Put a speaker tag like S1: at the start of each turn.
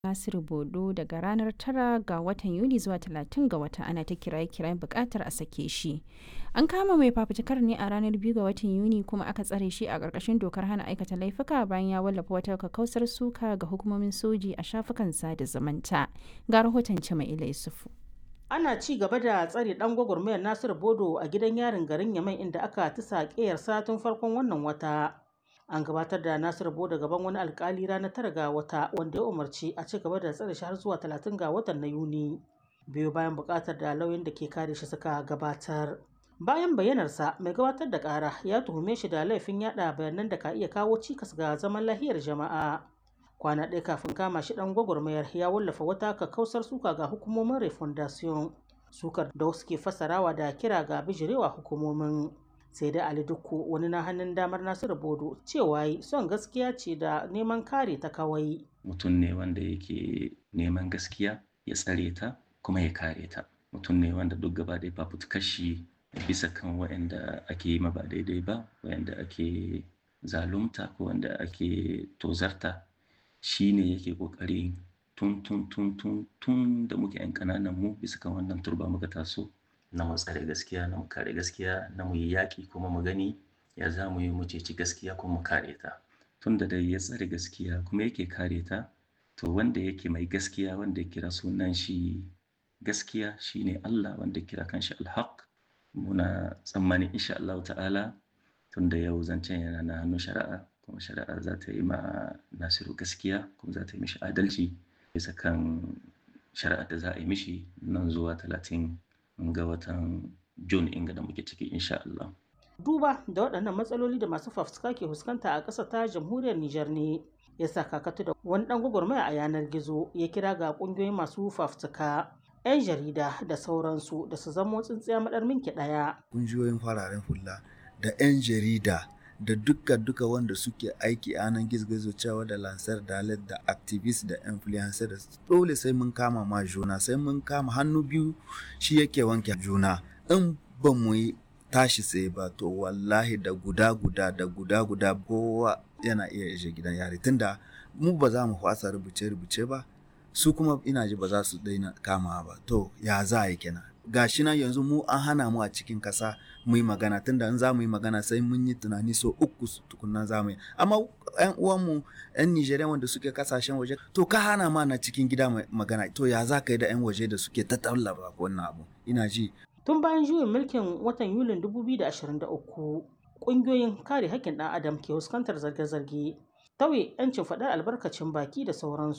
S1: Nasiru Bodo daga ranar 9 ga watan Yuli zuwa 30 ga wata ana ta kiraye-kirayen bukatar a sake shi. An kama mai fafutukar ne a ranar 2 ga watan Yuni kuma aka tsare shi a ƙarƙashin dokar hana aikata laifuka bayan ya wallafa wata kakkausar suka ga hukumomin soji a shafukan sada zumunta. Ga rahoton Jama'ila Yusufu.
S2: ana ci gaba da tsare dan gwagwarmayar nasiru bodo a gidan yarin garin yamai inda aka tisa ƙeyarsa tun farkon wannan wata an gabatar da nasiru bodo gaban wani alkali ranar tara ga wata wanda ya umarci a ci gaba da tsare shi har zuwa talatin ga watan na yuni biyu bayan buƙatar da lauyan da ke kare shi suka gabatar bayan bayyanarsa mai gabatar da ƙara ya tuhume shi da laifin yada bayanan da ka iya kawo cikas ga zaman lahiyar jama'a kwana ɗaya kafin kama shi ɗan gwagwarmayar ya wallafa wata kakkausar suka ga hukumomin refondation sukar da wasu ke fassarawa da kira ga bijirewa hukumomin sai dai ali dukku wani na hannun damar nasiru bodo cewa yi son gaskiya ce da neman kare ta kawai
S3: mutum ne wanda yake neman gaskiya ya tsare ta kuma ya kare ta mutum ne wanda duk gaba ɗaya fafutukar shi bisa kan waɗanda ake yi ma ba daidai ba waɗanda ake zalunta ko wanda ake tozarta shi ne yake kokari tun tun tun tun tun da muke yan kananan mu bisa kan wannan turba muka taso na mu tsare gaskiya na mu kare gaskiya na mu yi yaƙi kuma mu gani ya za mu yi mu ceci gaskiya kuma mu kare ta tun da dai ya tsare gaskiya kuma yake kare ta to wanda yake mai gaskiya wanda ya kira sunan shi gaskiya shine Allah wanda ya kira kanshi alhaq muna tsammanin insha Allah ta'ala tun da yau zancen yana na hannun shari'a kuma shari'a za ta yi ma nasiru gaskiya kuma za ta yi mishi adalci bisa kan shari'a da za a yi mishi nan zuwa talatin ga watan june inga da muke ciki insha Allah.
S2: duba da waɗannan matsaloli da masu fafutuka ke fuskanta a ƙasa ta jamhuriyar Nijar ne ya sa kakatu da wani ɗan gwagwarmaya a yanar gizo ya kira ga ƙungiyoyin masu fafutuka 'yan jarida da sauransu da su zamo tsintsiya maɗar minki ɗaya.
S4: Ƙungiyoyin fararen hula da 'yan jarida da duka duka wanda suke aiki a nan gizo cewa da lansar dalet da activist da influencer da dole sai mun kama ma juna sai mun kama hannu biyu shi yake wanke juna in ba mu yi tashi sai ba to wallahi da guda guda da guda guda kowa yana iya ishe gidan yari tunda mu ba za mu fasa rubuce rubuce ba su kuma ina ji ba za su daina kama ba to ya za a yi kenan gashi nan yanzu mu an hana mu a cikin kasa mu yi magana tunda in za mu yi magana sai mun yi tunani so uku tukunna za mu yi amma yan uwanmu yan Nijeriya wanda suke kasashen waje to ka hana ma na cikin gida magana to ya za ka yi da yan waje da suke ta tallaba wannan abu ina ji
S2: tun bayan juyin mulkin watan yulin 2023 ƙungiyoyin kare haƙƙin ɗan adam ke fuskantar zarge-zarge tauye 'yancin faɗar albarkacin baki da sauransu